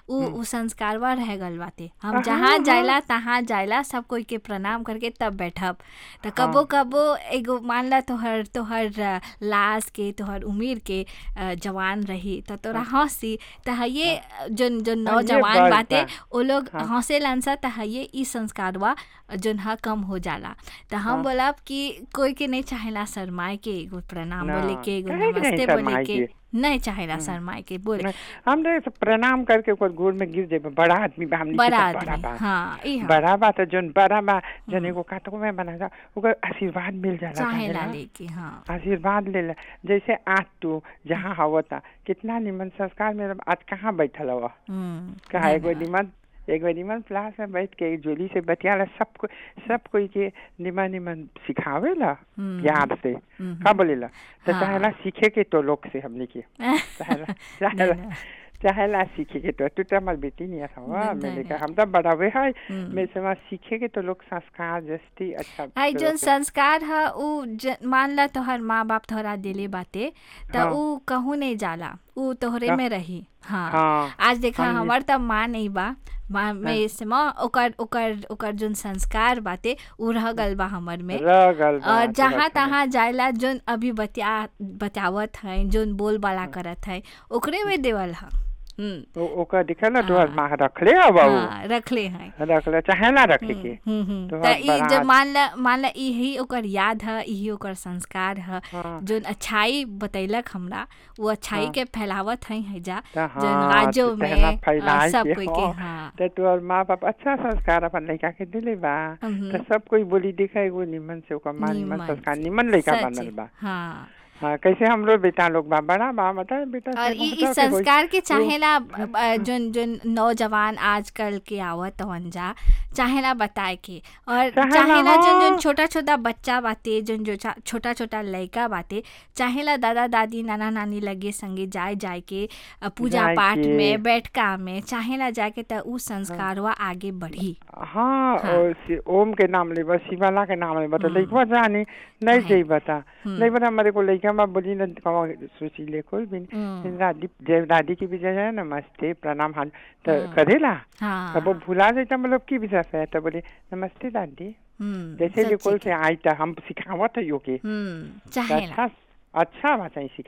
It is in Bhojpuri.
उ उ संस्कारवा रह गल बाटे हम जहाँ जाइला तहाँ जाइला सब कोई के प्रणाम करके तब बैठब त कबो कबो एगो मान ला तोहर तोहर अ, लाश के तोहर उम्र के अ, जवान रही त तोरा हंसी त ये जोन जोन हाँ, ये नौजवान बात बाटे बा। वो लोग हंसे सा त ये ई संस्कारवा जोन ह कम हो जाला त हम बोलब कि कोई के नहीं चाहेला शर्माए के एगो प्रणाम ना, बोले के एगो काहे के नहीं नमस्ते बोले शर्माए के के? नहीं चाहेला शर्माए के बोले नहीं, हम तो ऐसे प्रणाम करके ओकर गोड़ में गिर जेबे बड़ा आदमी बा हमनी के बड़ा तो बड़ा आदमी बा हाँ ई हाँ बड़ा बा तो जोन बड़ा बा जोन एगो काटको में बना जा ओकर आशीर्वाद मिल जाला चाहेला जानेला। लेके हाँ आशीर्वाद ले ला जैसे आज तू जहाँ हवता कितना निमन संस्कार में आज कहाँ बैठल हवा हम्म, कहा एगो धन्यवाद। निमन एगो निमन क्लास में बैठ के एक जोली से बतियाला सब को सब कोई के निमन निमन सिखावेला हम्म, प्यार से हम्म, का बोलेला तो हाँ। चाहेला सीखे के तो लोग से हमने के चाहेला चाहेला धन्यवाद। चाहेला सीखे के तो तू तो हमार बेटी नहीं था धन्यवाद। मैंने कहा हम तो बड़ावे है हम्म। मैं से सीखे के तो लोग संस्कार जस्ती अच्छा हाई तो जोन लोग के- संस्कार ह उ ज- मान ला तोहर माँ बाप तोहरा दिले बाटे त हाँ। उ कहूँ नहीं जाला उ तोहरे का- में रही हाँ हाँ आज देखा हम- हमार त माँ नहीं बा माँ में से माँ ओकर ओकर ओकर जोन संस्कार बाटे उ रह गल बा हमर में रह गल बा, और तो जहाँ रखल बा। तहाँ जाइला जोन अभी बतिया बचावत है जोन बोल बाला करत है ओकरे में देवल है हम्म, ओ- ओकर दिखे ना तो हाँ। माँ रखले अब उ हाँ रखले हैं रखले चाहेला रखे के हम्म, हम्म, तो त हर ई बारात- जब मान ला मान ला यही ओकर याद है यही ओकर संस्कार है हाँ। जोन अच्छाई बतैलक हमरा वो अच्छाई हाँ। के फैलावत है हैजा तो जोन हाँ, राजो तो में तेहना अ, फैलाए सब के कोई के हो। हाँ तो तोहर माँ बाप अच्छा संस्कार अपन लड़का के दिले बा हम्म। तो सब कोई बोली दिखा एगो निमन से ओकर माँ निमन निमन संस्कार से। निमन लड़का सच बनल है, बा हाँ हाँ कैसे हमरो बेटा लोग बा बड़ा बा बता बेटा और से ई बहुत ई के होई। संस्कार के चाहेला अ, जोन जोन नौजवान आजकल के आवत हवन जा चाहेला बताए के और चाहेला, चाहेला जोन जोन हाँ। छोटा छोटा बच्चा बाटे जोन जो चा- छोटा छोटा लड़का बाटे चाहेला दादा दादी नाना नानी लगे संगे जाए जाए के अ, पूजा जाए पाठ के। में बैठका में चाहेला जाके त उ संस्कारवा आगे बढ़ी हाँ हाँ। और शि- ओम के नाम लेबा शिवाला के नाम लेबा तो हम्म। लइकवा जानी नहीं काहे? जई बता हम्म। नहीं बता हमारे को लइका बा बोली न कमा सोची ले कोई भी नहीं। हम्म। दादी जय दादी की भी जय नमस्ते प्रणाम हाल तो हाँ। करेला हाँ अब वो भुला जाता मतलब की विषय है तो बोले नमस्ते दादी हम्म, जैसे सच्ची लेकोल के। से आई था हम सिखावत है योगे हम्म तो चाहेला अच्छा अच्छा भाषा ही सिखा